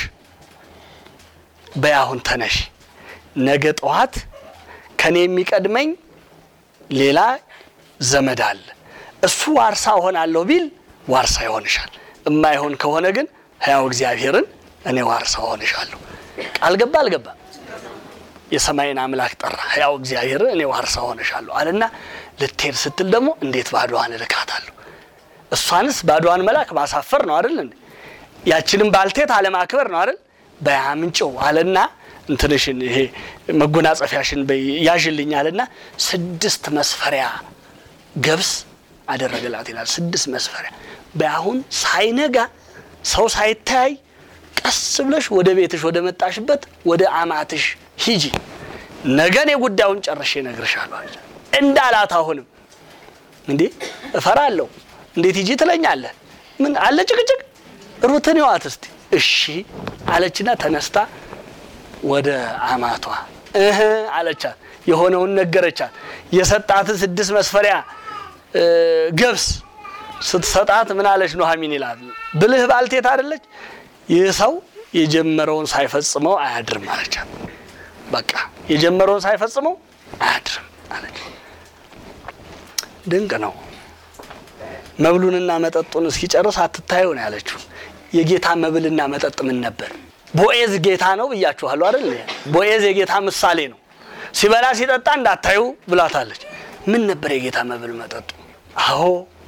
በያሁን ተነሽ። ነገ ጠዋት ከኔ የሚቀድመኝ ሌላ ዘመድ አለ። እሱ ዋርሳ እሆናለሁ ቢል ዋርሳ ይሆንሻል። እማይሆን ከሆነ ግን ሕያው እግዚአብሔርን እኔ ዋርሳ እሆንሻለሁ። ቃል ገባ አልገባ? የሰማይን አምላክ ጠራ። ሕያው እግዚአብሔርን እኔ ዋርሳ እሆንሻለሁ አለና ልትሄድ ስትል ደግሞ እንዴት ባዶዋን እልካታለሁ? እሷንስ ባዶዋን መላክ ማሳፈር ነው አይደል እንዴ? ያችንም ባልቴት አለማክበር ነው አይደል? በያምንጭው አለና እንትንሽን ይሄ መጎናጸፊያሽን በይ ያዥልኝ አለና ስድስት መስፈሪያ ገብስ አደረገላት ይላል። ስድስት መስፈሪያ በአሁን ሳይነጋ ሰው ሳይተያይ ቀስ ብለሽ ወደ ቤትሽ ወደ መጣሽበት ወደ አማትሽ ሂጂ፣ ነገን የጉዳዩን ጨርሼ እነግርሻለሁ አለች። እንዳላት አሁንም እንዴ እፈራለሁ፣ እንዴት ሂጂ ትለኛለህ? ምን አለ ጭቅጭቅ? ሩትን ይዋት እስቲ እሺ አለችና ተነስታ ወደ አማቷ እህ አለቻት። የሆነውን ነገረቻት። የሰጣትን ስድስት መስፈሪያ ገብስ ስትሰጣት ምን አለች ኑሐሚን ይላል። ብልህ ባልቴት አይደለች? ይህ ሰው የጀመረውን ሳይፈጽመው አያድርም አለቻት። በቃ የጀመረውን ሳይፈጽመው አያድርም አለች። ድንቅ ነው። መብሉንና መጠጡን እስኪጨርስ አትታዩ ነው ያለችው። የጌታ መብልና መጠጥ ምን ነበር? ቦኤዝ ጌታ ነው ብያችኋለሁ አይደል? ቦኤዝ የጌታ ምሳሌ ነው። ሲበላ ሲጠጣ እንዳታዩ ብላታለች። ምን ነበር የጌታ መብል መጠጡ? አዎ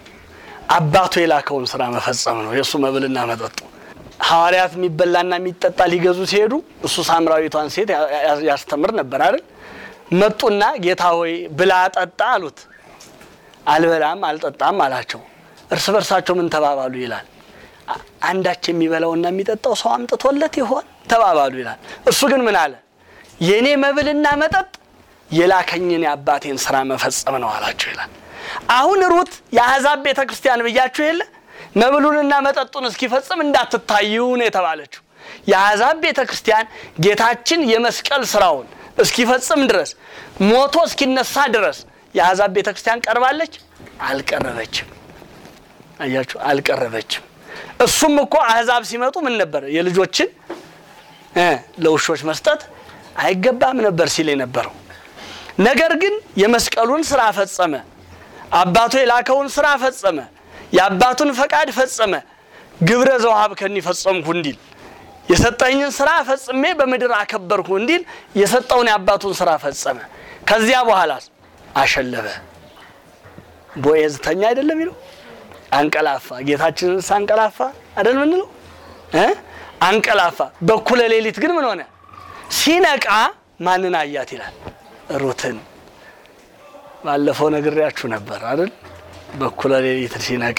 አባቱ የላከውን ስራ መፈጸም ነው የእሱ መብልና መጠጡ። ሐዋርያት የሚበላና የሚጠጣ ሊገዙ ሲሄዱ እሱ ሳምራዊቷን ሴት ያስተምር ነበር አይደል? መጡና ጌታ ሆይ ብላ ጠጣ አሉት። አልበላም አልጠጣም አላቸው። እርስ በርሳቸው ምን ተባባሉ ይላል አንዳች የሚበላውና የሚጠጣው ሰው አምጥቶለት ይሆን ተባባሉ ይላል። እሱ ግን ምን አለ? የእኔ መብልና መጠጥ የላከኝን የአባቴን ስራ መፈጸም ነው አላቸው ይላል። አሁን ሩት የአሕዛብ ቤተ ክርስቲያን ብያችሁ የለ መብሉንና መጠጡን እስኪፈጽም እንዳትታዩ ነው የተባለችው። የአሕዛብ ቤተ ክርስቲያን ጌታችን የመስቀል ስራውን እስኪፈጽም ድረስ ሞቶ እስኪነሳ ድረስ የአሕዛብ ቤተ ክርስቲያን ቀርባለች? አልቀረበችም። አያችሁ፣ አልቀረበችም። እሱም እኮ አሕዛብ ሲመጡ ምን ነበር የልጆችን እ ለውሾች መስጠት አይገባም ነበር ሲል የነበረው። ነገር ግን የመስቀሉን ስራ ፈጸመ። አባቱ የላከውን ስራ ፈጸመ። የአባቱን ፈቃድ ፈጸመ። ግብረ ዘውሃብ ከኒ ፈጸምኩ እንዲል የሰጠኝን ስራ ፈጽሜ በምድር አከበርኩ እንዲል የሰጠውን የአባቱን ስራ ፈጸመ። ከዚያ በኋላ አሸለበ። ቦዔዝ ተኛ አይደለም ይለው አንቀላፋ። ጌታችንን ሳንቀላፋ አይደል ምንለው እ አንቀላፋ። በኩለ ሌሊት ግን ምን ሆነ? ሲነቃ ማንን አያት ይላል? ሩትን። ባለፈው ነግሬያችሁ ነበር አይደል? በኩለ ሌሊት ሲነቃ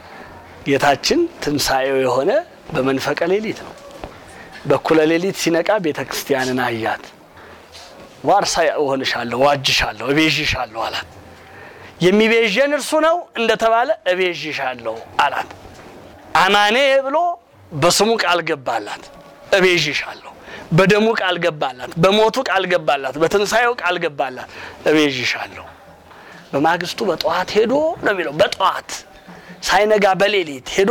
ጌታችን ትንሣኤው የሆነ በመንፈቀ ሌሊት ነው። በኩለ ሌሊት ሲነቃ ቤተ ክርስቲያንን አያት። ዋርሳ እሆንሻለሁ፣ ዋጅሻለሁ፣ እቤዥሻለሁ አላት። የሚቤዥን እርሱ ነው እንደተባለ እቤዥሻለሁ አላት። አማኔ ብሎ በስሙ ቃል ገባላት። እቤዥሻለሁ፣ በደሙ ቃል ገባላት፣ በሞቱ ቃል ገባላት፣ በትንሣኤው ቃል ገባላት። እቤዥሻለሁ። በማግስቱ በጠዋት ሄዶ ነው የሚለው። በጠዋት ሳይነጋ በሌሊት ሄዶ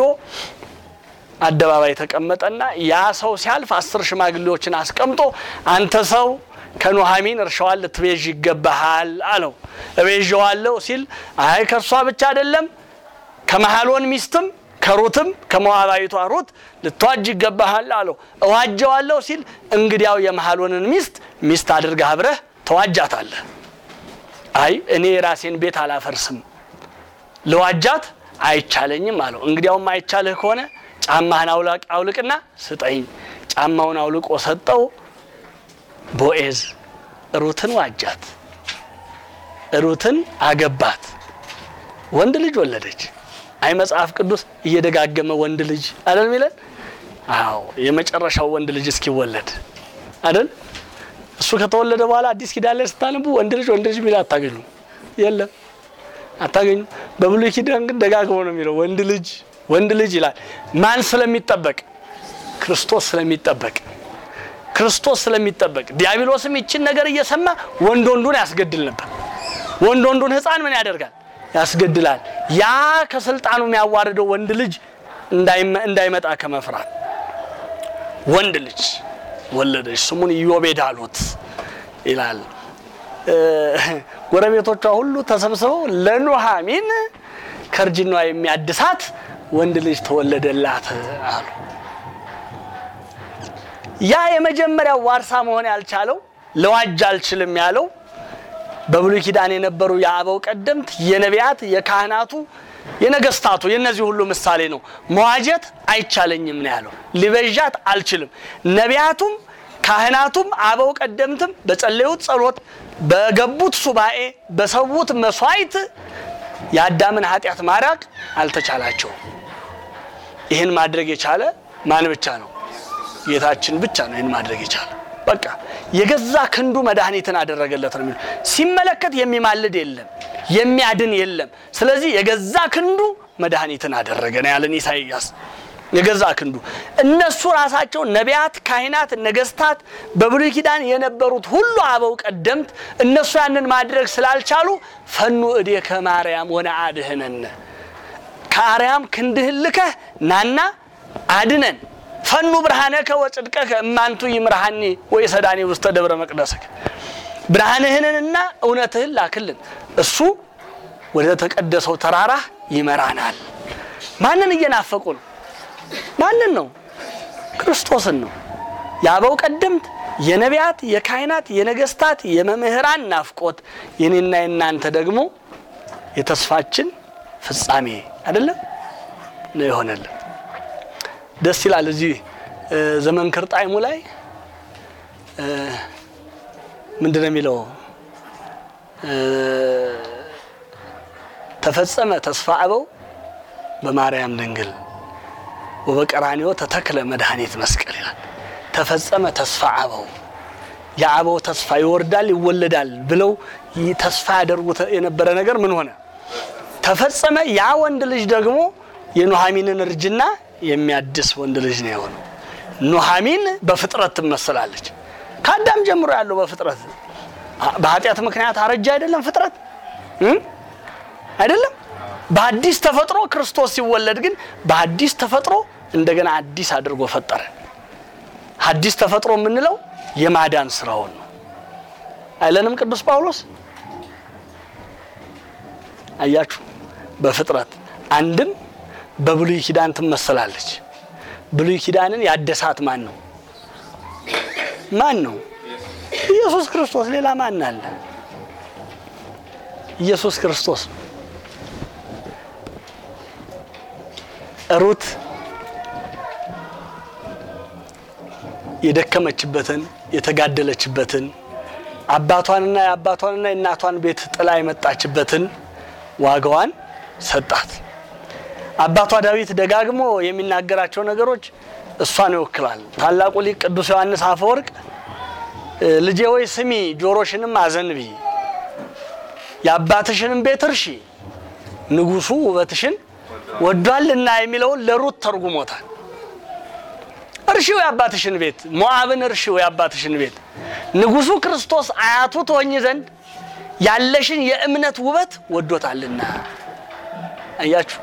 አደባባይ ተቀመጠና ያ ሰው ሲያልፍ አስር ሽማግሌዎችን አስቀምጦ አንተ ሰው ከኑሐሚን እርሻዋን ልትቤዥ ይገባሃል አለው። እቤዥዋለሁ ሲል አይ ከእርሷ ብቻ አይደለም ከመሐሎን ሚስትም ከሩትም ከሞዓባዊቷ ሩት ልትዋጅ ይገባሃል አለው። እዋጀዋለሁ ሲል እንግዲያው የመሐሎንን ሚስት ሚስት አድርገህ አብረህ ተዋጃታለህ። አይ እኔ የራሴን ቤት አላፈርስም ልዋጃት አይቻለኝም አለው። እንግዲያውም አይቻልህ ከሆነ ጫማህን አውልቅና ስጠኝ። ጫማውን አውልቆ ሰጠው። ቦዔዝ ሩትን ዋጃት፣ ሩትን አገባት፣ ወንድ ልጅ ወለደች። አይ መጽሐፍ ቅዱስ እየደጋገመ ወንድ ልጅ አይደል ሚለን? አዎ የመጨረሻው ወንድ ልጅ እስኪወለድ አይደል? እሱ ከተወለደ በኋላ አዲስ ኪዳን ላይ ስታነቡ ወንድ ልጅ ወንድ ልጅ ሚል አታገኙ፣ የለም አታገኙ። በብሉይ ኪዳን ግን ደጋግሞ ነው የሚለው ወንድ ልጅ ወንድ ልጅ ይላል። ማን ስለሚጠበቅ? ክርስቶስ ስለሚጠበቅ ክርስቶስ ስለሚጠበቅ ዲያብሎስም ይችን ነገር እየሰማ ወንድ ወንዱን ያስገድል ነበር። ወንድ ወንዱን ሕፃን ምን ያደርጋል? ያስገድላል። ያ ከስልጣኑ የሚያዋርደው ወንድ ልጅ እንዳይመጣ ከመፍራት ወንድ ልጅ ወለደች፣ ስሙን ኢዮቤድ አሉት ይላል። ጎረቤቶቿ ሁሉ ተሰብስበው ለኑሃሚን ከእርጅኗ የሚያድሳት ወንድ ልጅ ተወለደላት አሉ። ያ የመጀመሪያው ዋርሳ መሆን ያልቻለው ለዋጅ አልችልም ያለው በብሉይ ኪዳን የነበሩ የአበው ቀደምት የነቢያት፣ የካህናቱ፣ የነገስታቱ የነዚህ ሁሉ ምሳሌ ነው። መዋጀት አይቻለኝም ነው ያለው። ሊበዣት አልችልም። ነቢያቱም ካህናቱም አበው ቀደምትም በጸለዩት ጸሎት፣ በገቡት ሱባኤ፣ በሰዉት መስዋዕት የአዳምን ኃጢአት ማራቅ አልተቻላቸውም። ይህን ማድረግ የቻለ ማን ብቻ ነው? ጌታችን ብቻ ነው ይህን ማድረግ የቻለ። በቃ የገዛ ክንዱ መድኃኒትን አደረገለት ነው የሚለው። ሲመለከት የሚማልድ የለም፣ የሚያድን የለም። ስለዚህ የገዛ ክንዱ መድኃኒትን አደረገ ነው ያለን ኢሳይያስ። የገዛ ክንዱ እነሱ ራሳቸው ነቢያት፣ ካህናት፣ ነገስታት በብሉይ ኪዳን የነበሩት ሁሉ አበው ቀደምት እነሱ ያንን ማድረግ ስላልቻሉ ፈኑ እዴከ ማርያም ወነአድኅነነ ከአርያም ክንድህን ልከህ ናና አድነን ፈኑ ብርሃነከ ወጽድቀከ እማንቱ ይምርሃኒ ወይሰዳኒ ውስተ ደብረ መቅደስከ ብርሃንህንንና እውነትህን ላክልን፣ እሱ ወደ ተቀደሰው ተራራህ ይመራናል። ማንን እየናፈቁ ነው? ማንን ነው? ክርስቶስን ነው። የአበው ቀደምት የነቢያት፣ የካህናት፣ የነገስታት፣ የመምህራን ናፍቆት የኔና የናንተ ደግሞ የተስፋችን ፍጻሜ አይደለም ነው የሆነልን። ደስ ይላል። እዚህ ዘመንክር ጣዕሙ ላይ ምንድን ነው የሚለው? ተፈጸመ ተስፋ አበው በማርያም ድንግል ወበቀራንዮ ተተክለ መድኃኒት መስቀል ይላል። ተፈጸመ ተስፋ አበው የአበው ተስፋ ይወርዳል ይወለዳል ብለው ተስፋ ያደርጉት የነበረ ነገር ምን ሆነ? ተፈጸመ። ያ ወንድ ልጅ ደግሞ የኑሃሚንን እርጅና የሚያድስ ወንድ ልጅ ነው የሆነው። ኑሃሚን በፍጥረት ትመስላለች። ከአዳም ጀምሮ ያለው በፍጥረት በኃጢአት ምክንያት አረጃ አይደለም ፍጥረት አይደለም። በአዲስ ተፈጥሮ ክርስቶስ ሲወለድ ግን በአዲስ ተፈጥሮ እንደገና አዲስ አድርጎ ፈጠረ። አዲስ ተፈጥሮ የምንለው የማዳን ስራውን ነው አይለንም ቅዱስ ጳውሎስ? አያችሁ በፍጥረት አንድም በብሉይ ኪዳን ትመሰላለች። ብሉይ ኪዳንን ያደሳት ማን ነው? ማን ነው? ኢየሱስ ክርስቶስ። ሌላ ማን አለ? ኢየሱስ ክርስቶስ። ሩት የደከመችበትን የተጋደለችበትን አባቷንና የአባቷንና የእናቷን ቤት ጥላ የመጣችበትን ዋጋዋን ሰጣት። አባቷ ዳዊት ደጋግሞ የሚናገራቸው ነገሮች እሷን ይወክላል። ታላቁ ሊቅ ቅዱስ ዮሐንስ አፈወርቅ ልጄ ወይ ስሚ፣ ጆሮሽንም አዘንቢ፣ የአባትሽንም ቤት እርሺ፣ ንጉሡ ውበትሽን ወዷልና የሚለውን ለሩት ተርጉሞታል። እርሺው የአባትሽን ቤት፣ ሞዓብን እርሺው የአባትሽን ቤት፣ ንጉሡ ክርስቶስ አያቱ ትሆኝ ዘንድ ያለሽን የእምነት ውበት ወዶታልና። አያችሁ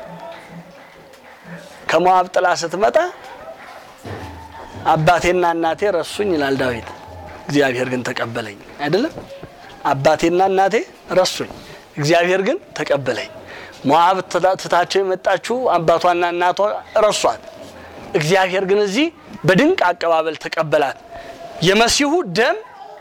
ከሞዓብ ጥላ ስትመጣ አባቴና እናቴ ረሱኝ ይላል ዳዊት። እግዚአብሔር ግን ተቀበለኝ። አይደለም አባቴና እናቴ ረሱኝ፣ እግዚአብሔር ግን ተቀበለኝ። ሞዓብ ትታቸው የመጣችው አባቷና እናቷ ረሷት፣ እግዚአብሔር ግን እዚህ በድንቅ አቀባበል ተቀበላት። የመሲሁ ደም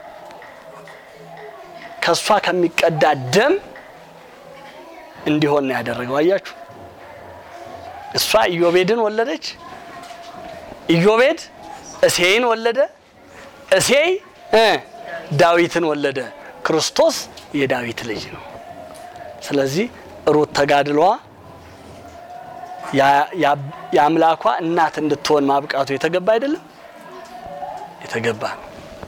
ከእሷ ከሚቀዳ ደም እንዲሆን ነው ያደረገው። አያችሁ እሷ ኢዮቤድን ወለደች። ኢዮቤድ እሴይን ወለደ። እሴይ ዳዊትን ወለደ። ክርስቶስ የዳዊት ልጅ ነው። ስለዚህ ሩት ተጋድሏ የአምላኳ እናት እንድትሆን ማብቃቱ የተገባ አይደለም? የተገባ ነው።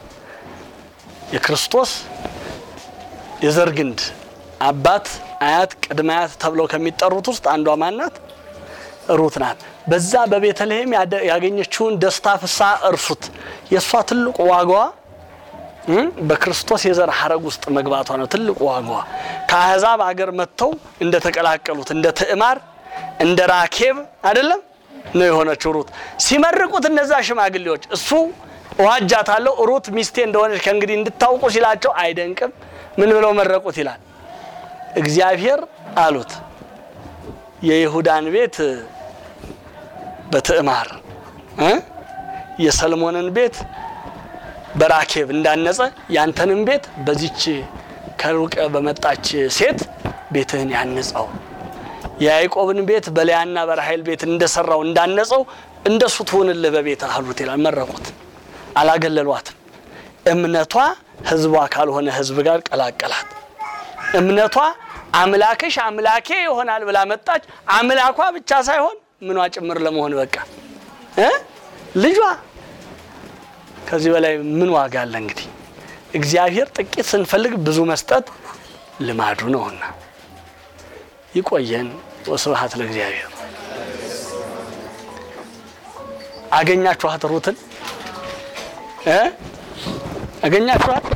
የክርስቶስ የዘር ግንድ አባት፣ አያት፣ ቅድመ አያት ተብለው ከሚጠሩት ውስጥ አንዷ ማናት? ሩት ናት። በዛ በቤተልሔም ያገኘችውን ደስታ ፍስሐ እርሱት። የእሷ ትልቁ ዋጋዋ በክርስቶስ የዘር ሐረግ ውስጥ መግባቷ ነው። ትልቁ ዋጋዋ ከአሕዛብ አገር መጥተው እንደተቀላቀሉት እንደ ትዕማር እንደ ራኬብ አይደለም ነው የሆነችው ሩት። ሲመርቁት እነዛ ሽማግሌዎች እሱ እዋጃታለሁ ሩት ሚስቴ እንደሆነች ከእንግዲህ እንድታውቁ ሲላቸው አይደንቅም። ምን ብለው መረቁት ይላል። እግዚአብሔር አሉት የይሁዳን ቤት በትዕማር የሰልሞንን ቤት በራኬብ እንዳነጸ ያንተንም ቤት በዚች ከሩቅ በመጣች ሴት ቤትህን ያነጸው የያዕቆብን ቤት በልያና በራሔል ቤት እንደሰራው እንዳነጸው እንደሱ ትሆንልህ በቤት አሉት ይላል። መረቁት፣ አላገለሏትም። እምነቷ ሕዝቧ ካልሆነ ሕዝብ ጋር ቀላቀላት። እምነቷ አምላክሽ አምላኬ ይሆናል ብላ መጣች። አምላኳ ብቻ ሳይሆን ምኗ ጭምር ለመሆን በቃ እ ልጇ ከዚህ በላይ ምን ዋጋ አለ? እንግዲህ እግዚአብሔር ጥቂት ስንፈልግ ብዙ መስጠት ልማዱ ነውና ይቆየን። ወስብሐት ለእግዚአብሔር። አገኛችኋት ሩትን እ አገኛችኋት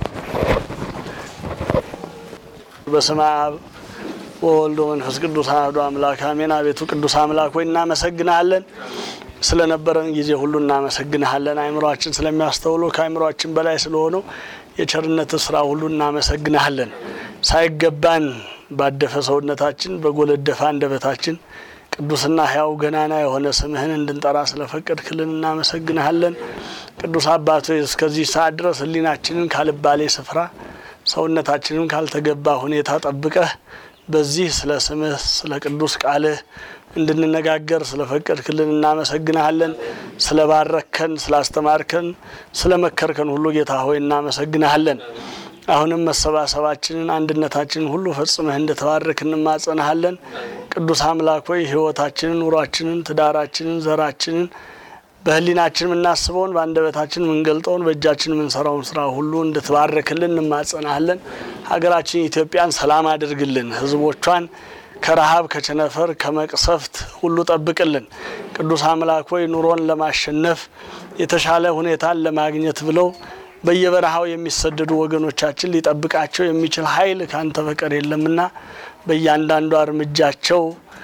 በስመ አብ ወወልድ ወመንፈስ ቅዱስ አሐዱ አምላክ አሜን። አቤቱ ቅዱስ አምላክ ሆይ እናመሰግናለን ስለነበረን ጊዜ ሁሉ እናመሰግንሃለን። አእምሯችን ስለሚያስተውሉ ከአእምሯችን በላይ ስለሆነው የቸርነት ስራ ሁሉ እናመሰግንሃለን። ሳይገባን ባደፈ ሰውነታችን በጎለደፈ አንደበታችን ቅዱስና ሕያው ገናና የሆነ ስምህን እንድንጠራ ስለፈቀድክልን እናመሰግንሃለን። ቅዱስ አባት ሆይ እስከዚህ ሰዓት ድረስ ሕሊናችንን ካልባሌ ስፍራ ሰውነታችንን ካልተገባ ሁኔታ ጠብቀህ በዚህ ስለ ስምህ ስለ ቅዱስ ቃልህ እንድንነጋገር ስለፈቀድክልን እናመሰግንሃለን። ስለ ባረከን፣ ስላስተማርከን፣ ስለ መከርከን ሁሉ ጌታ ሆይ እናመሰግንሃለን። አሁንም መሰባሰባችንን አንድነታችንን ሁሉ ፈጽመህ እንድተባረክ እንማጸንሃለን። ቅዱስ አምላክ ሆይ ሕይወታችንን፣ ኑሯችንን፣ ትዳራችንን፣ ዘራችንን በህሊናችን የምናስበውን በአንደበታችን የምንገልጠውን በእጃችን የምንሰራውን ስራ ሁሉ እንድትባረክልን እንማጸናለን። ሀገራችን ኢትዮጵያን ሰላም አድርግልን። ህዝቦቿን ከረሃብ ከቸነፈር ከመቅሰፍት ሁሉ ጠብቅልን። ቅዱስ አምላክ ሆይ ኑሮን ለማሸነፍ የተሻለ ሁኔታን ለማግኘት ብለው በየበረሃው የሚሰደዱ ወገኖቻችን ሊጠብቃቸው የሚችል ኃይል ካንተ በቀር የለምና በእያንዳንዷ እርምጃቸው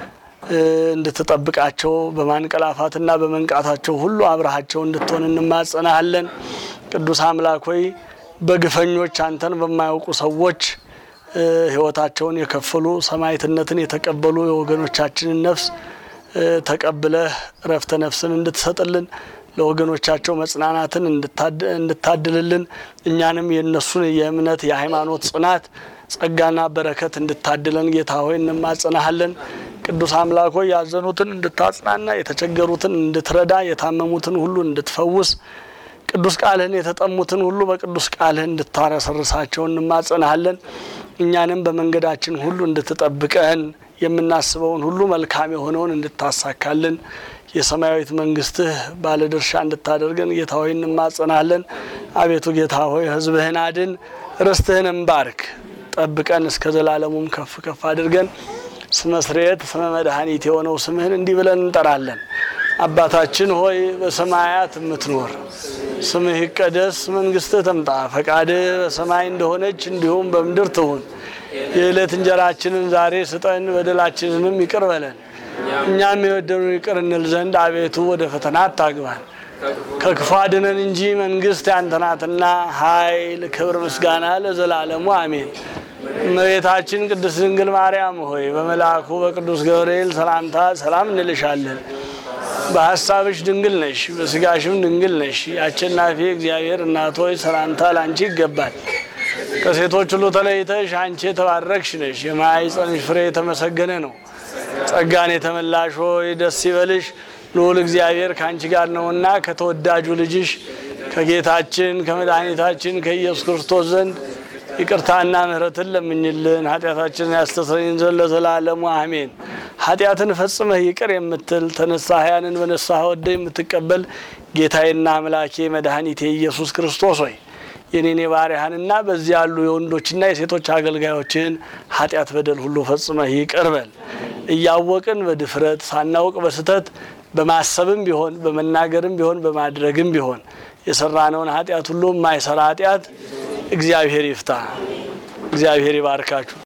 እንድትጠብቃቸው በማንቀላፋትና በመንቃታቸው ሁሉ አብረሃቸው እንድትሆን እንማጸናሃለን። ቅዱስ አምላክ ሆይ በግፈኞች አንተን በማያውቁ ሰዎች ህይወታቸውን የከፈሉ ሰማዕትነትን የተቀበሉ የወገኖቻችንን ነፍስ ተቀብለህ እረፍተ ነፍስን እንድትሰጥልን ለወገኖቻቸው መጽናናትን እንድታድልልን እኛንም የእነሱን የእምነት የሃይማኖት ጽናት ጸጋና በረከት እንድታድለን ጌታ ሆይ እንማጸናሃለን። ቅዱስ አምላክ ሆይ ያዘኑትን እንድታጽናና፣ የተቸገሩትን እንድትረዳ፣ የታመሙትን ሁሉ እንድትፈውስ፣ ቅዱስ ቃልህን የተጠሙትን ሁሉ በቅዱስ ቃልህ እንድታረሰርሳቸው እንማጸናሃለን። እኛንም በመንገዳችን ሁሉ እንድትጠብቀን የምናስበውን ሁሉ መልካም የሆነውን እንድታሳካልን የሰማያዊት መንግስትህ ባለድርሻ እንድታደርገን ጌታ ሆይ እንማጸናለን። አቤቱ ጌታ ሆይ ሕዝብህን አድን፣ ርስትህንም ባርክ፣ ጠብቀን እስከ ዘላለሙም ከፍ ከፍ አድርገን ስመ ስርየት ስመ መድኃኒት የሆነው ስምህን እንዲህ ብለን እንጠራለን። አባታችን ሆይ በሰማያት የምትኖር ስምህ ይቀደስ፣ መንግስትህ ትምጣ፣ ፈቃድህ በሰማይ እንደሆነች እንዲሁም በምድር ትሁን። የዕለት እንጀራችንን ዛሬ ስጠን፣ በደላችንንም ይቅር በለን እኛም የበደሉን ይቅር እንል ዘንድ አቤቱ ወደ ፈተና አታግባን ከክፉ አድነን እንጂ መንግስት ያንተ ናትና ኃይል፣ ክብር፣ ምስጋና ለዘላለሙ አሜን። እመቤታችን ቅድስት ድንግል ማርያም ሆይ በመልአኩ በቅዱስ ገብርኤል ሰላምታ ሰላም እንልሻለን። በሀሳብሽ ድንግል ነሽ፣ በስጋሽም ድንግል ነሽ። የአሸናፊ እግዚአብሔር እናት ሆይ ሰላምታ ላንቺ ይገባል። ከሴቶች ሁሉ ተለይተሽ አንቺ የተባረክሽ ነሽ። የማኅፀንሽ ፍሬ የተመሰገነ ነው። ጸጋን የተመላሽ ሆይ ደስ ይበልሽ፣ ልዑል እግዚአብሔር ከአንቺ ጋር ነውና ከተወዳጁ ልጅሽ ከጌታችን ከመድኃኒታችን ከኢየሱስ ክርስቶስ ዘንድ ይቅርታና ምሕረትን ለምኝልን ኃጢአታችንን ያስተሰርይን ዘንድ ለዘላለሙ አሜን። ኃጢአትን ፈጽመህ ይቅር የምትል ተነሳህያንን በነሳህ ወደ የምትቀበል ጌታዬና አምላኬ መድኃኒቴ ኢየሱስ ክርስቶስ ሆይ የኔን የባሪያህንና በዚህ ያሉ የወንዶችና የሴቶች አገልጋዮችን ኃጢአት በደል ሁሉ ፈጽመህ ይቅር በል። እያወቅን በድፍረት ሳናውቅ በስተት በማሰብም ቢሆን በመናገርም ቢሆን በማድረግም ቢሆን የሰራነውን ኃጢአት ሁሉ የማይሰራ ኃጢአት እግዚአብሔር ይፍታ። እግዚአብሔር ይባርካችሁ።